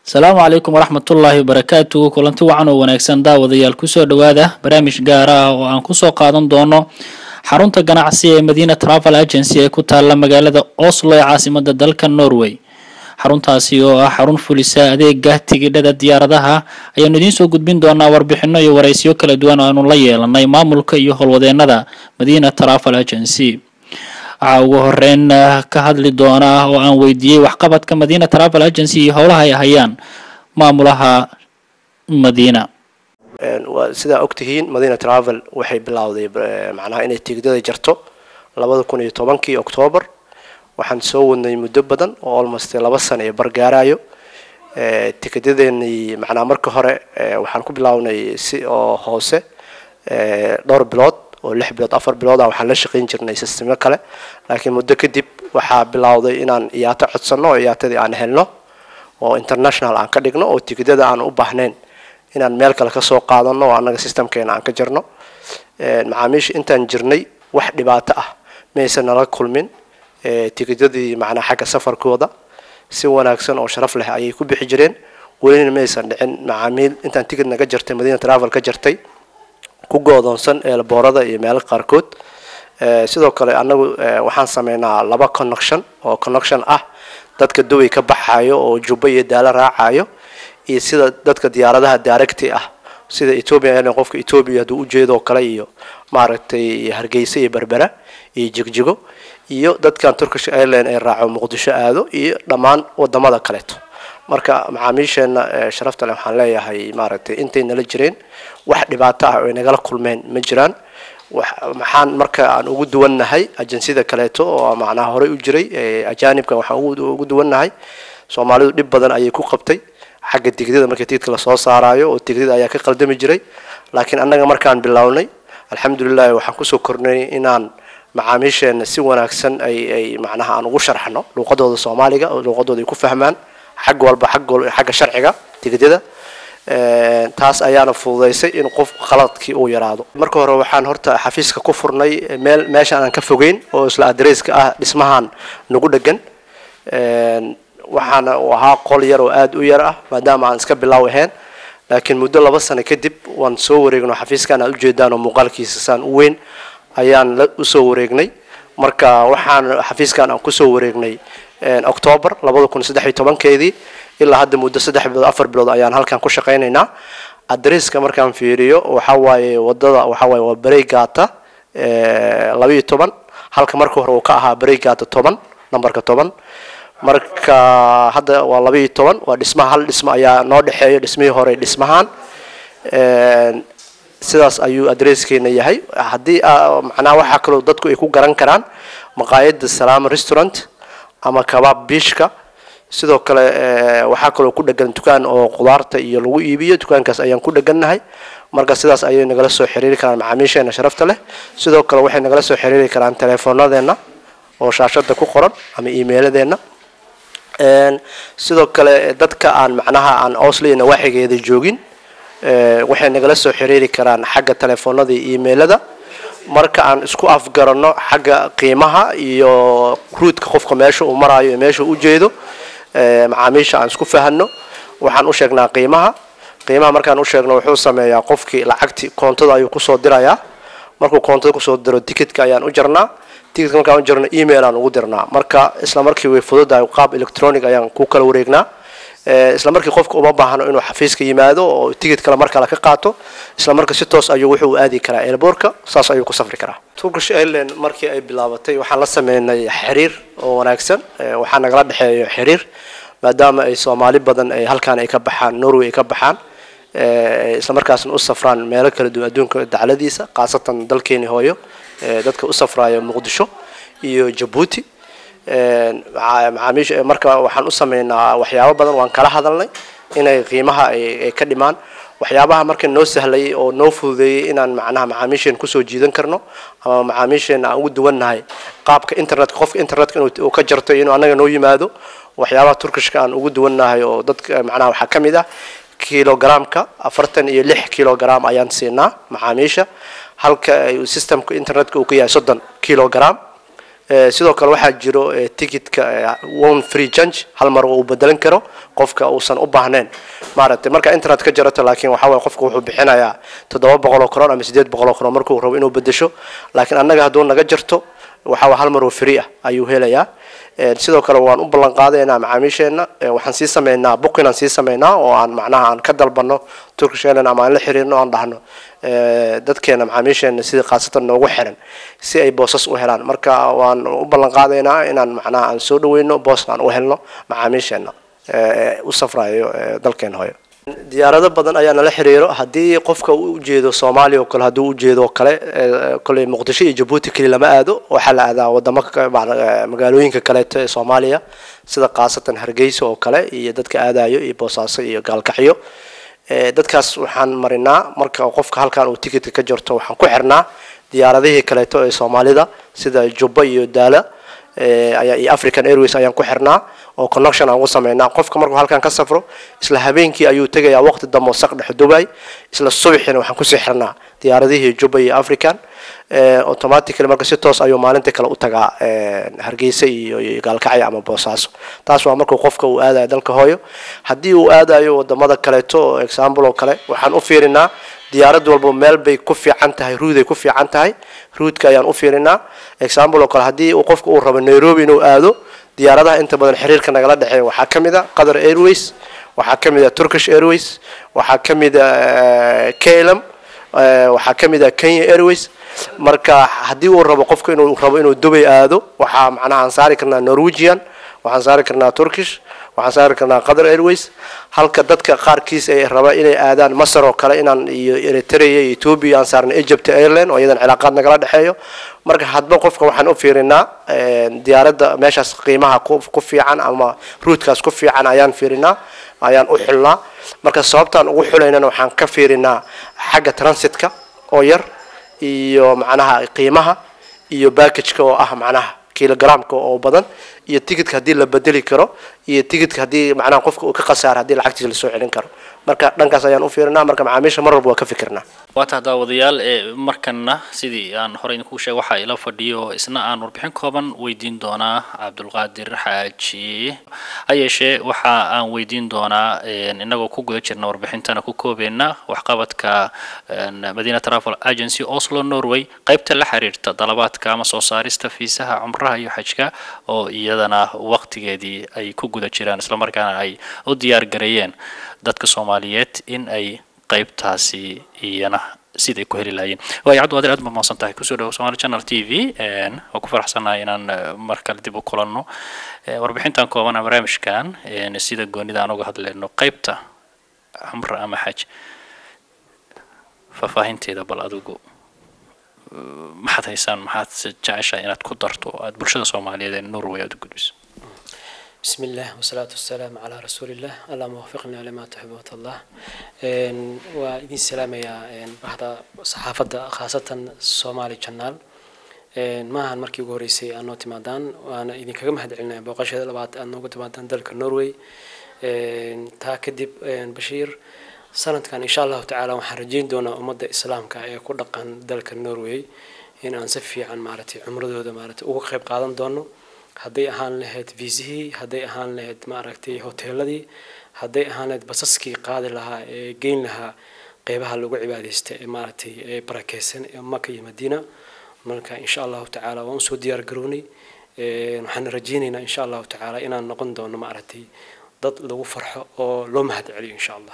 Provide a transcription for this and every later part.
asalaamu calaykum waraxmatullaahi wabarakaatu kulanti wacan oo wanaagsan daawadayaal kusoo dhowaada barnaamij gaara ah oo aan kusoo qaadan doono xarunta ganacsi ee madiina travel agency ee ku taala magaalada oslo ee caasimada dalka norway xaruntaasi oo ah xarun fulisa adeega tigidhada diyaaradaha ayaanu idiin soo gudbin doonaa warbixino iyo waraysiyo kala duwan oo aanu la yeelanay maamulka iyo howlwadeenada madiina travel agency waxaa ugu horeyn ka hadli doona oo aan weydiiyey waxqabadka madiina travel agency iyo howlaha ay hayaan maamulaha madiina sidaa ogtihiin madina travel waxay bilowday macnaha inay tigidada jarto labada kun iyo tobankii octoobar waxaan soo wadnay muddo badan oo almost laba sana ee bargaarayo tikidadeenii macnaha marka hore waxaan ku bilownay si oo hoose dhowr bilood oo lix bilood afar bilood ah waxaan la shaqayn jirnay sistemyo kale laakiin muddo kadib waxaa bilowday inaan iyaato codsano oo iyaatadii aan helno oo international aan ka dhigno oo tigidada aan u baahnayn inaan meel kale kasoo qaadano oo annaga systemkeena aan ka jirno macaamiisha intaan jirnay wax dhibaato ah maysan nala kulmin tigidadii macnaa xagga safarkooda si wanaagsan oo sharaf leh ayay ku bixi jireen welina maysan dhicin macaamiil intaan tigid naga jartay madiina travel ka jartay ku goodoonsan eelboorada iyo meelo qaarkood sidoo kale annagu waxaan sameynaa laba connection oo connection ah dadka duway ka baxayo oo jubba iyo daalo raacayo iyo sida dadka diyaaradaha directy ah sida ethiopian airline qofka ethiopia hadduu ujeedoo kale iyo maaragtay hargeysa iyo berbera iyo jigjigo iyo dadkan turkish airline ee raaco muqdisho aado iyo dhammaan wadamada kaleeto marka macaamiisheena sharafta leh waxaan leeyahay maaragtay intay nala jireen wax dhibaato ah oy nagala kulmeen ma jiraan maxaan marka aan ugu duwannahay ajansiyada kaleeto oo macnaha horey u jiray ajaanibka waxaan ugu duwannahay soomaalidu dhib badan ayay ku qabtay xagga tigidada markii tigidka lasoo saarayo oo tigidada ayaa ka qaldami jiray laakiin annaga markaan bilownay alxamdulilahi waxaan kusoo kornay inaan macaamiisheena si wanaagsan ay ay macnaha aan ugu sharxno luuqadooda soomaaliga oo luuqadooda ay ku fahmaan xag walba ag xagga sharciga tigidada taas ayaana fududaysay in qof khaladkii uu yaraado marka hore waxaan horta xafiiska ku furnay meel meeshaan aan ka fogeyn oo isla adresska ah dhismahan nagu dhegan waxaana uu ahaa qol yar oo aada u yar ah maadaama aan iska bilaaw ahayn laakiin muddo laba sano kadib waan soo wareegno xafiiskan aad ujeedaan oo muuqaalkiisa saan u weyn ayaan la usoo wareegnay marka waxaan xafiiskan aan kusoo wareegnay octoobar labada kun saddex iyo tobankeedii ilaa hadda muddo saddex bilood afar bilood ayaan halkan ku shaqaynaynaa adresska markaan fiiriyo waxa waaye wadada waxa waaye waa bareygata labaiyo toban halka marka hore uu ka ahaa bareygata toban numberka toban marka hadda waa labaiyo toban waa dhismaha hal dhismo ayaa noo dhexeeyo dhismihii hore dhismahan sidaas ayuu adreskeena yahay haddii macnaha waxaa kaloo dadku ay ku garan karaan maqaayada salaama restaurant ama kabaab biishka sidoo kale waxaa kaloo ku dhegan dukaan oo qudaarta iyo lagu iibiyo dukaankaas ayaan ku dhegannahay marka sidaas ayay nagala soo xiriiri karaan macaamiisheena sharafta leh sidoo kale waxay nagala soo xiriiri karaan teleefoonadeenna oo shaashada ku qoran ama emailadeenna sidoo kale dadka aan macnaha aan osli nawaaxigeeda joogin waxay nagala soo xiriiri karaan xagga teleefoonada iyo emailada marka aan isku afgarano xagga qiimaha iyo ruudka qofka meesha uu maraayo iyo meesha u jeedo macaamiisha aan isku fahano waxaan u sheegnaa qiimaha qiimaha markaan u sheegno wuxuu sameeyaa qofkii lacagti koontada ayuu kusoo dirayaa markuu koontada kusoo diro ticketka ayaan u jarnaa ticketka markaan u jarno email aan ugu dirnaa marka isla markii way fududahay qaab electronic ayaan ku kala wareegnaa isla markii qofka uma baahno inuu xafiiska yimaado oo ticket kale mar kale ka qaato isla marka si toos ayuu wuxuu aadi karaa airbortka saas ayuu ku safri karaa turkish airline markii ay bilaabatay waxaan la sameynay xiriir oo wanaagsan waxaa nagala dhexeeyo xiriir maadaama ay soomaali badan ay halkaan ay ka baxaan norway ay ka baxaan isla markaasna u safraan meelo kala duwan adduunka dacladiisa khaasatan dalkeeni hooyo dadka u safraayo muqdisho iyo jabuuti macaamiisha marka waxaan u sameynaa waxyaabo badan waan kala hadalnay inay qiimaha ay ka dhimaan waxyaabaha marka noo sahlayay oo noo fududeeyey inaan macnaha macaamiisheen kusoo jiidan karno ama macaamiisheena aan ugu duwannahay qaabka internetka qofka internetka inuu ka jarto inuu annaga noo yimaado waxyaabaha turkishka aan ugu duwannahay oo dadka macnaha waxaa ka mid ah kilogramka afartan iyo lix kilogram ayaan siinaa macaamiisha halka systemka internetka uu ka yahay soddon kilogram sidoo kale waxaa jiro ticketka one free change hal mar uu bedelan karo qofka uusan u baahnayn maaragtay marka internet ka jarato laakiin waxa waye qofka wuxuu bixinayaa toddoba boqol oo kron ama sideed boqol oo kron markuu rabo inuu bedesho laakiin annaga hadduu naga jarto waxa waye hal mar oo free ah ayuu helayaa sidoo kale waan u ballan qaadaynaa macaamiisheenna waxaan sii sameynaa booking aan sii sameynaa oo aan macnaha aan ka dalbano turkish airline ama aan la xiriirno aan dhahno dadkeena macaamiisheenna sidii khaasatan noogu xiran si ay boosas u helaan marka waan u ballan qaadaynaa inaan macnaha aan soo dhaweyno booska aan u helno macaamiisheenna u safrayo dalkeena hooyo diyaarado badan ayaa nala xiriiro haddii qofka uu ujeedo soomaaliya oo kale hadduu ujeedo kale kole muqdisho iyo jabuuti keli lama aado waxaa la aadaa wadamo magaalooyinka kaleeto ee soomaaliya sida khaasatan hargeysa oo kale iyo dadka aadayo iyo boosaaso iyo gaalkacyo dadkaas waxaan marinaa marka qofka halkan uu ticketka ka jarto waxaan ku xirnaa diyaaradihii kaleeto ee soomaalida sida jubba iyo daala iyo african airways ayaan ku xirnaa oo connection aan ugu sameynaa qofka markuu halkan ka safro isla habeenkii ayuu tegayaa waqti dambe saq dhex dubai isla subaxina waxaan kusii xirnaa diyaaradihii juba iyo african automatically marka si toos ayuu maalintii kale u tagaa hargeysa iyo gaalkacyo ama boosaaso taas waa markuu qofka uu aadayo dalka hooyo haddii uu aadayo wadamada kaleeto example oo kale waxaan u fiirinaa diyaarad walba meel bay ku fiican tahay ruuday ku fiican tahay ruudka ayaan u fiirinaa example oo kale haddii uu qofka uu rabo nairobi inuu aado diyaaradaha inta badan xiriirka nagala dhexeeya waxaa ka mid a qatar airways waxaa ka mid a turkish airways waxaa ka mid a klm waxaa ka mid a kenya airways marka haddii uu rabo qofka inuu rabo inuu dubay aado waxaa macnaha aan saari karnaa norwegian waxaan saari karnaa turkish waxaan saari karnaa qatar airways halka dadka qaarkiis ay raba inay aadaan masar oo kale inaan iyo eritrea iyo ethiopia aan saarna egypt airline oo iyadan cilaaqaad nagala dhexeeyo marka hadba qofka waxaan u fiirinaa diyaaradda meeshaas qiimaha ku fiican ama ruudkaas ku fiican ayaan fiirinaa ayaan u xulnaa marka sababtaan ugu xulaynana waxaan ka fiirinaa xagga transitka oo yar iyo macnaha qiimaha iyo backageka oo ah macnaha kilogramka oo badan iyo ticketka haddii la bedeli karo iyo ticketka haddii macnaha qofka uu ka khasaaro haddii lacagtiisa lasoo celin karo marka dhankaas ayaan u fiirinaa marka macaamiisha mar walba waa ka fikirnaa waata daawadayaal ee markana sidii aan horey idinku sheeg waxaa ila fadhiyo isna aan warbixin kooban weydiin doonaa cabdulqaadir xaaji ha yeeshee waxa aan weydiin doonaa inagoo ku guda jirna warbixintana ku koobeena waxqabadka madina travel agency oslo norway qaybta la xiriirta dalabaadka ama soo saarista fiisaha cumraha iyo xajka oo iyadana waqtigeedii ay ku guda jiraan islamarkaana ay u diyaar gareeyeen dadka soomaaliyeed in ay qaybtaasi iyana siday ku heli lahaayeen waayo cabdiqaadir aad ba mahadsan tahay kusoo dhawo somali channel t v waa ku faraxsanahay inaan mar kale dib u kulanno warbixintan kooban a barnaamijkan sida goonida aan uga hadleyno qaybta cumra ama xaj faahfaahinteeda bal adigu maxaad haysaan maxaad jeceshahay inaad ku darto aad bulshada soomaaliyeed ee norway aad u gudbiso بسم الله والصلاة والسلام على رسول الله اللهم وفقنا لما تحب وترضى وإذن سلام يا بعد صحافة خاصة سومالي channel maahan markii ugu horeysay aad noo timaadaan waana idinkaga mahad celinaya booqashada labaad aad nooga timaadaan dalka norway taa kadib bashiir sanadkan insha allahu tacaala waxaan rajeyn doonaa ummadda islaamka ee ku dhaqan dalka norway in aan si fiican maaragtay cumradooda maaragtay uga qayb qaadan doono hadday ahaan lahayd viisihii hadday ahaan lahayd maaragtay hoteeladii hadday ahaan lahayd basaskii qaadi lahaa ee geyn lahaa qeybaha lagu cibaadaysta ee maaragtay ee barakeysan ee maka iyo madiina marka insha allahu tacaala waan usoo diyaar garownay waxaan rajeynaynaa insha allahu tacaala inaan noqon doono maaragtay dad lagu farxo oo loo mahad celiyo insha allah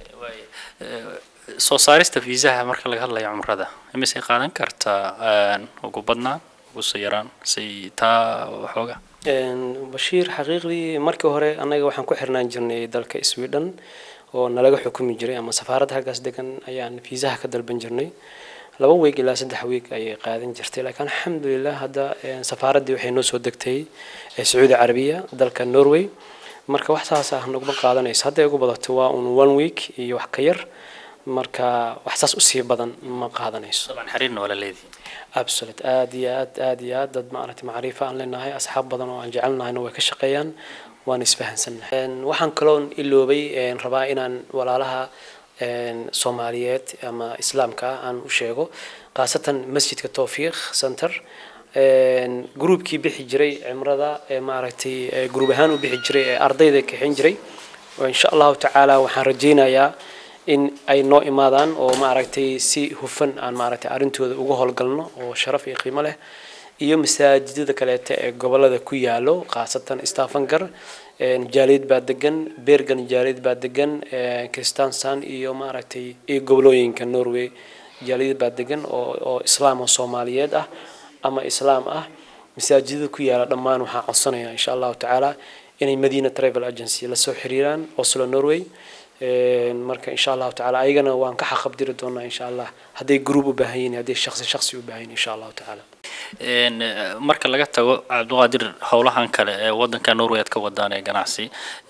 soo saarista viisaha marka laga hadlayo cumrada imisay qaadan kartaa ugu badnaan ugu soo yaraan say taa waxooga bashiir xaqiiqdii markii hore annaga waxaan ku xirnaan jirnay dalka sweden oo nalaga xukumi jiray ama safaaradda halkaas degan ayaan fiisaha ka dalban jirnay laba weeg ilaa saddex weeg ayay qaadan jirtay laakiin alxamdulilah hadda safaaraddii waxay noo soo degtay sacuudi carabiya dalka norway marka wax saas ah naguma qaadanayso hadday ugu badato waa un one week iyo wax ka yar marka wax saas usii badan ma qaadanayso طبعا xiriirna waa la leedihi absolute aad iyo aad aad iyo aad dad maaragtay macriifo aan leenahay asxaab badan oo aan jecelnahayna way ka shaqeeyaan waan isfahansannahay waxaan kaloon iloobay rabaa inaan walaalaha soomaaliyeed ama islaamka ah aan u sheego khaasatan masjidka towfiiq center gruubkii bixi jiray cimrada ee maaragtay gruub ahaan u bixi jiray ee ardayda kaxin jiray insha allahu tacaala waxaan rajaynayaa in ay noo imaadaan oo maaragtay si hufan aan maaragtay arrintooda uga howlgalno oo sharaf iyo qiimo leh iyo masaajidada kaleeta ee gobolada ku yaalo khaasatan stafangar jaaliyad baa degan bergan jaaliyad baa degan kristansan iyo maaragtay iyo gobolooyinka norway jaaliyad baa degan oo oo islaam oo soomaaliyeed ah ama islaam ah masaajidada ku yaala dhammaan waxaan codsanayaa insha allahu tacaala inay madina travel agency lasoo xiriiraan oslo norway marka insha allahu tacaala ayagana waan ka xaqabdiri doonaa insha allah hadday group u baahan yihin hadday shaqsi shaqsi u baahan yihin insha allahu tacaala marka laga tago cabdiqaadir howlahan kale ee wadanka norway aad ka wadaan ee ganacsi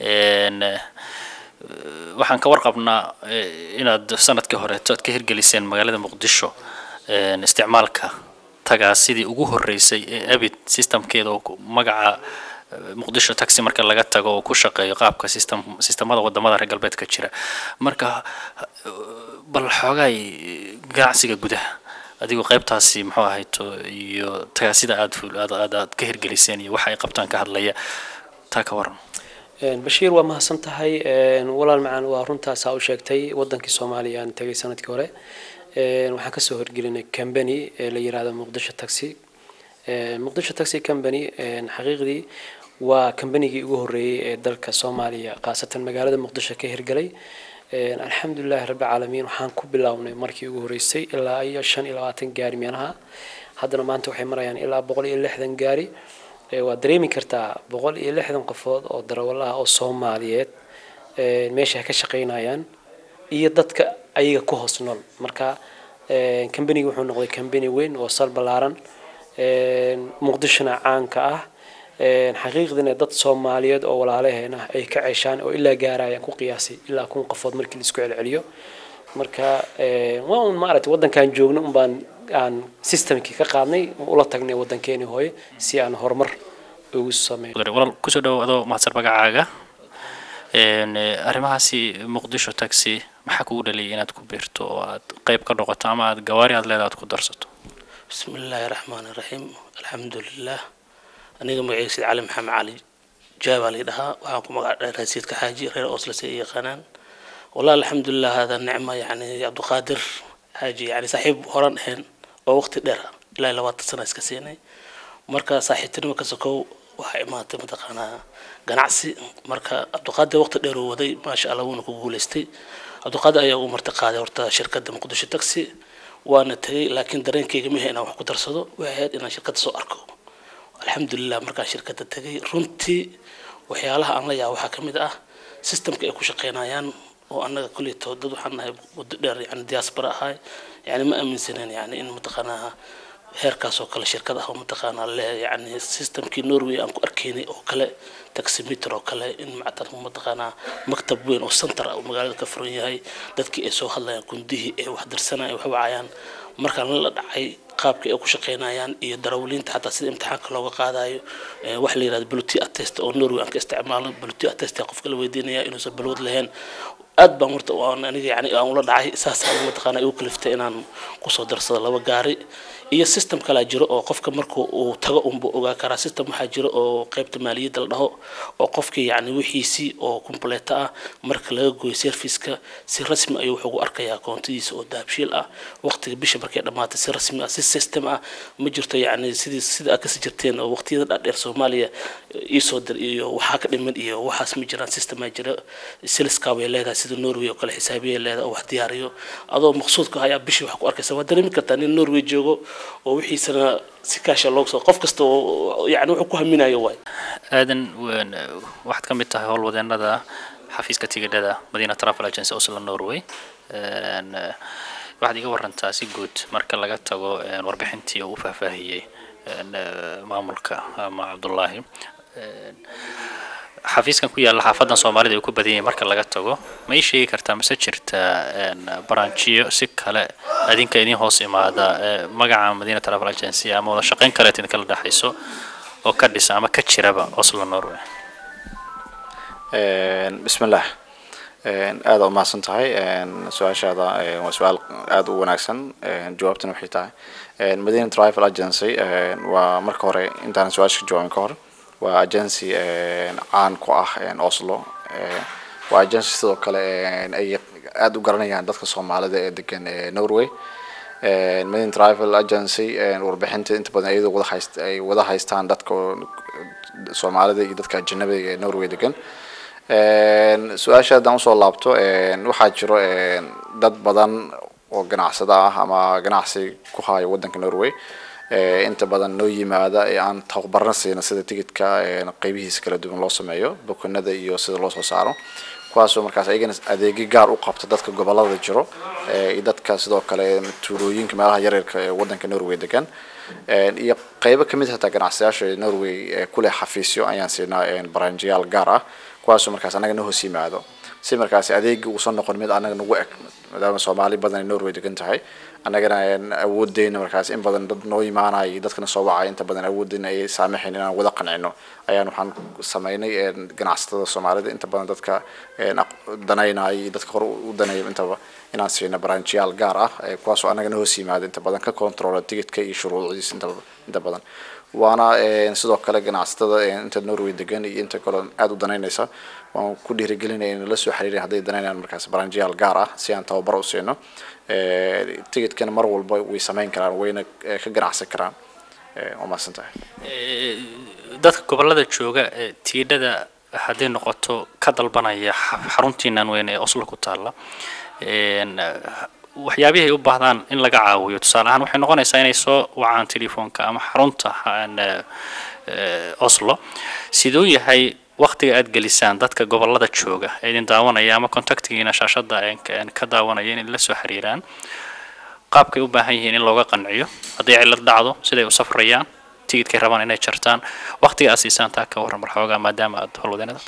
waxaan ka warqabnaa inaad sanadkii horeeto aad ka hirgeliseen magaalada muqdisho isticmaalka tagaa sidii ugu horeysay ee abid systemkeeda oo magaca muqdisho taxi marka laga tago oo ku shaqeeyo qaabka system sistemada wadamada reer galbeedka jira marka bal xoogaay ganacsiga gudaha adigoo qaybtaasi muxuu ahayto iyo tagaasida aad aad aad aad ka hirgeliseen iyo waxa ay qabtaan ka hadlaya taa ka waran bashiir waa mahadsan tahay walaal macaan waa runtaasaa u sheegtay wadankii soomaaliya aan tegay sanadkii hore waxaan kasoo horgelinay company ee la yiraahdo muqdisho taxi muqdisho taxi company xaqiiqdii waa combanygii ugu horeeyey ee dalka soomaaliya khaasatan magaalada muqdisho ka hirgelay alxamdulilahi rabbi caalamiin waxaan ku bilownay markii ugu horeysay ilaa iyo shan iyo labaatan gaari meelaha haddana maanta waxay marayaan ilaa boqol iyo lixdan gaari waad dareemi kartaa boqol iyo lixdan qofood oo darawalaha oo soomaaliyeed meesha ka shaqaynayaan iyo dadka ayaga ku hoos nool marka combanigi wuxuu noqday combany weyn oo sal ballaaran muqdishona caanka ah xaqiiqdina dad soomaaliyeed oo walaalaheen ah ay ka ceshaan oo ilaa gaarayaan ku qiyaasay ilaa kun qofood markii laisku celceliyo marka waa un maaragtay waddankaan joogno un baan aan systemkii ka qaadnay ula tagnay waddankeeni hooye si aan horumar ugu sameeyo walaal kusoo dhawow adoo mahadsan magacaaga arrimahaasi muqdisho taxi maxaa kugu dhaliyay inaad ku biirto oo aad qayb ka noqoto ama aad gawaari aad leedahay aad ku darsato بسم الله الرحمن الرحيم الحمد لله aniga magacayga sid cali maxamed cali jaabaa la dhahaa waxaan ku magac dheer rasiidka xaaji reer oslas ay yaqaanaan والله الحمد لله هذا النعمة يعني عبد القادر حاجي يعني صاحب هوران هن oo waqti dheer ah ilaa labaatan sano iska siinay marka saaxiibtinimo ka sokow waxaa imaatay mataqaanaa ganacsi marka cabdiqaadir waqti dheer uu waday maasha allah wuuna ku guuleystay cabdiqaadir ayaa ugu marti qaaday horta shirkadda muqdisho taxi waana tegay laakiin dareenkayga miha inaan wax ku darsado waxay ahayd inaan shirkadda soo arko alxamdulilah markaan shirkadda tegay runtii waxyaalaha aan la yaaba waxaa ka mid ah systemka ay ku shaqeynayaan oo annaga kuleyto dad waxaan nahay muddo dheer yani diaspora ahay yani ma aaminsaneen yani in mataqaanaa heerkaas oo kale shirkad ah oo mataqaanaa le yani systemkii norway aan ku arkaynay oo kale taximeter oo kale in mactar mataqaanaa maktab weyn oo center ah oo magaalada ka furan yahay dadkii ay soo hadlayaan kundihii ay wax dirsanayaan wax wacayaan markaan la dhacay qaabka ay ku shaqeynayaan iyo darawaliinta xataa sida imtixaanka looga qaadayo wax la yirahdo bluti attest oo norway aan ka isticmaalo bluti attest qofka la weydiinaya inuusan balwad lahayn aad baan horta aan aniga yani aan ula dhacay saasaan mataqaana igu kaliftay inaan kusoo darsado laba gaari iyo system kalaa jiro oo qofka marka uu tago unbu ogaa karaa system waxaa jiro oo qaybta maaliyadda la dhaho oo qofkii yani wixiisii oo compleeta ah marka laga gooyo serviceka si rasmi ayuu wuxuu ugu arkayaa koontadiisa oo daabshiil ah waqtiga bisha markay dhammaatay si rasmi ah si system ah ma jirto yani sidii sida aad kasi jirteen oo waqtiyada dhaadheer soomaaliya iisoo dir iyo waxaa ka dhiman iyo waxaas ma jiraan systemaa jira siliska way leedahay sida norway oo kale xisaabiya leedahay oo wax diyaariyo adoo maqsuudka ayaa bishii wax ku arkaysa waa dareemi kartaa nin norway joogo oo wixiisana si kaasha loogu soo qof kasta oo yani wuxuu ku haminayo waay aadan waxaad ka mid tahay howlwadeenada xafiiska tigidhada madina travel agency oslo norway waxaad iga warantaa si guud marka laga tago warbixintii oo u faahfaahiyey maamulka ama cabdullaahi xafiiskan ku yaalla xaafadan soomaalida ay ku badan yihiin marka laga tago ma ii sheegi kartaa mase jirta baranjiyo si kale adinka idin hoos imaada magaca madina travel agency ama wada shaqayn kaleet idinkala dhexayso oo ka dhisa ama ka jiraba oslo norway bismillah aada u mahadsan tahay su-aashaada waa su-aal aada u wanaagsan jawaabtana waxay tahay madina travel agency waa marka hore intaan su-aasha ka jawaabin ka hor waa agency caan ku ah oslo waa agency sidoo kale ay aada u garanayaan dadka soomaalida ee degan norway madina travel agency warbixinta inta badan iyadoo wada hayst ay wada haystaan dadka soomaalida iyo dadka ajanabiga ee norway degan su-aasha haddaan usoo laabto waxaa jiro dad badan oo ganacsada ah ama ganacsi ku haayo waddanka norway inta badan noo yimaada ee aan tababarna siina sida tigidka qeybihiisa kala duwan loo sameeyo bukanada iyo sida loo soo saaro kuwaasoo markaas ayagana adeegyo gaar u qabta dadka gobolada jiro iyo dadka sidoo kale tuulooyinka meelaha yaryarka ee waddanka norway degan iyo qeybo kamid hataa ganacsiyaasha norway kuleh xafiisyo ayaan siinaa baranjiyaal gaar ah kuwaasoo markaas anaga na hoos yimaado si markaas adeegi uusan noqon mid anaga nagu eg maadaama soomaali badan ay norway degan tahay annagana awoodeyna markaas in badan dad noo imaanaya iyo dadkana soo wacaya inta badan awoodeyna ay saamaxayn inaan wada qancino ayaan waxaan sameynay ganacsatada soomaalida inta badan dadka danaynaya iyo dadka hore u danaya intaba inaan siino baranjiyaal gaar ah kuwaasoo annagana hoos yimaada inta badan ka controla tigidka iyo shuruucdiisa inta inta badan waana sidoo kale ganacsatada inta norway degan iyo inta kale aada u danaynaysa waan ku dhiirigelinaya in la soo xiriirin hadday danaynayaan markaas baranjiyaal gaar ah si aan tababar u siino tigidkana mar walba way samayn karaan wayna ka ganacsan karaan waa mahadsan tahay dadka gobolada jooga ee tiidhada hadday noqoto ka dalbanaya xaruntiinan weyn ee oslo ku taalla waxyaabihii ay u baahdaan in laga caawiyo tusaale ahaan waxay noqonaysaa inay soo wacaan telefoonka ama xarunta oslo siduu yahay waktiga aad gelisaan dadka gobolada jooga ee idin daawanaya ama contactigiina shaashada ka daawanaya inay la soo xiriiraan qaabkay u baahan yihiin in looga qanciyo hadday cilad dhacdo siday u safrayaan tigidkay rabaan inay jartaan waktiga aad siisaan taa ka warran marxoogaa maadaama aad howlwadeenada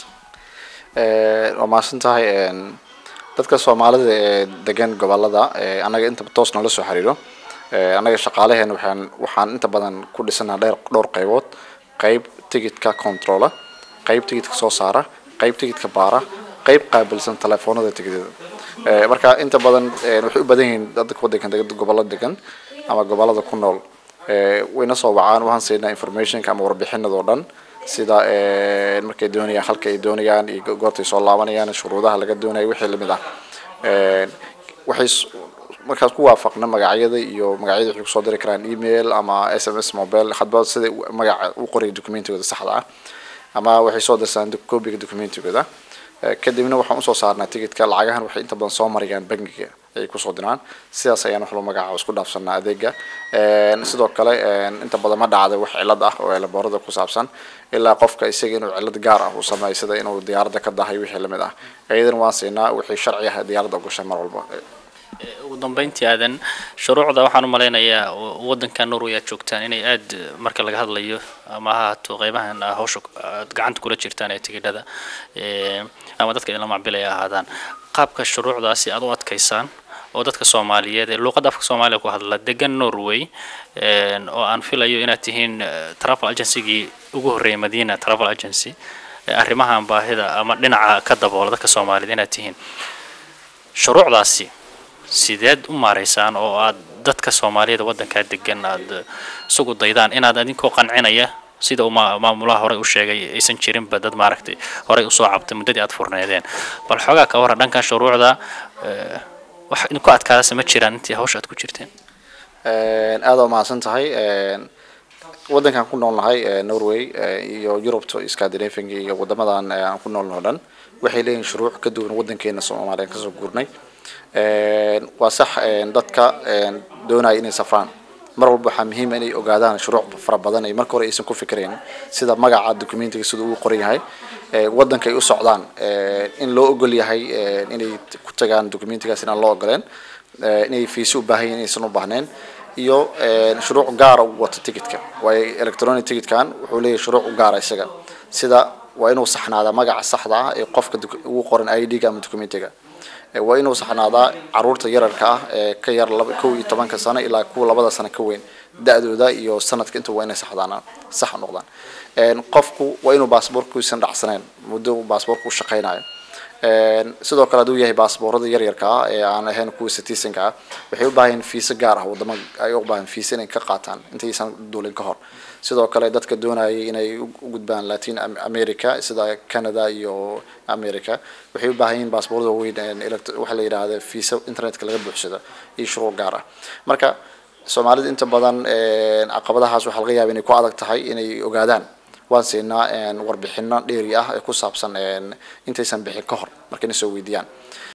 waa mahadsan tahay dadka soomaalida ee degan gobolada annaga inta toos noola soo xiriiro annaga shaqaalaheena waxaan waxaan inta badan ku dhisanaa dheer dhowr qaybood qayb tigidka controla qayb tigidka soo saara qayb tigidka baara qayb qaabilsan telefoonada tigidada marka inta badan waxay u badan yihiin dadka waddankan degan gobolada degan ama gobolada ku nool wayna soo wacaan waxaan siinaa informationka ama warbixinadoo dhan sida markay doonayaan halka ay doonayaan iyo goortay soo laabanayaan shuruudaha laga doonayo wixii lamid ah waxay markaas ku waafaqna magacyada iyo magacyada waxay kusoo diri karaan email ama s m s mobile hadba sida magaca u qoraya documentigooda saxda ah ama waxay soo dirsaan copiga documentigooda kadibna waxaan usoo saarnaa tigidka lacagahan waxay inta badan soo marayaan bangiga ay kusoo diraan sidaas ayaan wax loo magaca isku dhaafsanaa adeega sidoo kale inta badan ma dhacda wax cilad ah oo elaboorada ku saabsan ilaa qofka isaga inuu cilad gaar ah uu sameeyo sida inuu diyaaradda ka dahay wixii lamid ah iyadan waan siinaa wixii sharci ah diyaaradda ogashay mar walba ugu dambeyntii aadan shuruucda waxaan u malaynayaa waddanka norway aad joogtaan inay aad marka laga hadlayo ama ha haato qeybahan hawsha aad gacanta kula jirtaan ee tigidhada ama dadka idinla macbilay ahaadaan qaabka shuruucdaasi aad u adkaysaan oo dadka soomaaliyeed ee luuqadda afka soomaaliya ku hadla degan norway oo aan filayo inaad tihiin travel agencygii ugu horreeyay madina travel agency arrimahan baahida ama dhinaca ka daboola dadka soomaaliyeed inaad tihiin shuruucdaasi sideed u maaraysaan oo aad dadka soomaaliyada waddankaa degan aad isugu daydaan inaad adinkoo qancinaya sida uu maamulaha horey u sheegay aysan jirinba dad maaragtay horey usoo cabtay muddadii aad furneedeen bal xoogaa ka warran dhankan shuruucda wax idinku adkaadase ma jiraan intii hawsha aad ku jirteen aada waa mahadsan tahay waddankan ku noolnahay norway iyo yurubta scandinavianka iyo wadamadan aan ku noolnaho dhan waxay leeyihin shuruuc ka duwan waddankeena soomaaliya kasoo guurnay waa sax dadka doonaya inay safraan mar walba waxaa muhiima inay ogaadaan shuruuc fara badan ay marka hore aysan ku fikirayn sida magaca documentiga sida uu qoran yahay waddanka ay u socdaan in loo ogol yahay inay ku tagaan documentigaas inaan loo ogoleen inay fiisi u baahan yihin inaysan u baahneen iyo shuruuc gaara u wato ticketka waayo electronic ticketkan wuxuu leeyahay shuruuc u gaara isaga sida waa inuu saxnaada magaca saxda ah ee qofka ugu qoran i d-ga ama documentiga waa inuu saxnaadaa caruurta yararka ah ee ka yar kow iyo tobanka sano ilaa kuwa labada sano ka weyn da-dooda iyo sanadka inta waa inay saxdaan sax noqdaan qofku waa inuu baasboortkuisan dhacsaneen muddo baasboortku u shaqaynayo sidoo kale hadduu yahay baasboorada yaryarka ah ee aan ahayn kuwa citizenka ah waxay u baahan fiisa gaar ah wadamo ay u baahan fiisa inay ka qaataan intaysan duulin ka hor sidoo kale dadka doonayay inay u gudbaan latin america sida canada iyo america waxay u baahan yihiin baasboorada waaweyn waxa la yidhaahda fiisa internetka laga buuxsado iyo shuruuc gaar ah marka soomaalida inta badan caqabadahaas waxaa laga yaaba inay ku adag tahay inay ogaadaan waan siinaa warbixino dheeri ah ee ku saabsan intaysan bixin ka hor markayna soo weydiiyaan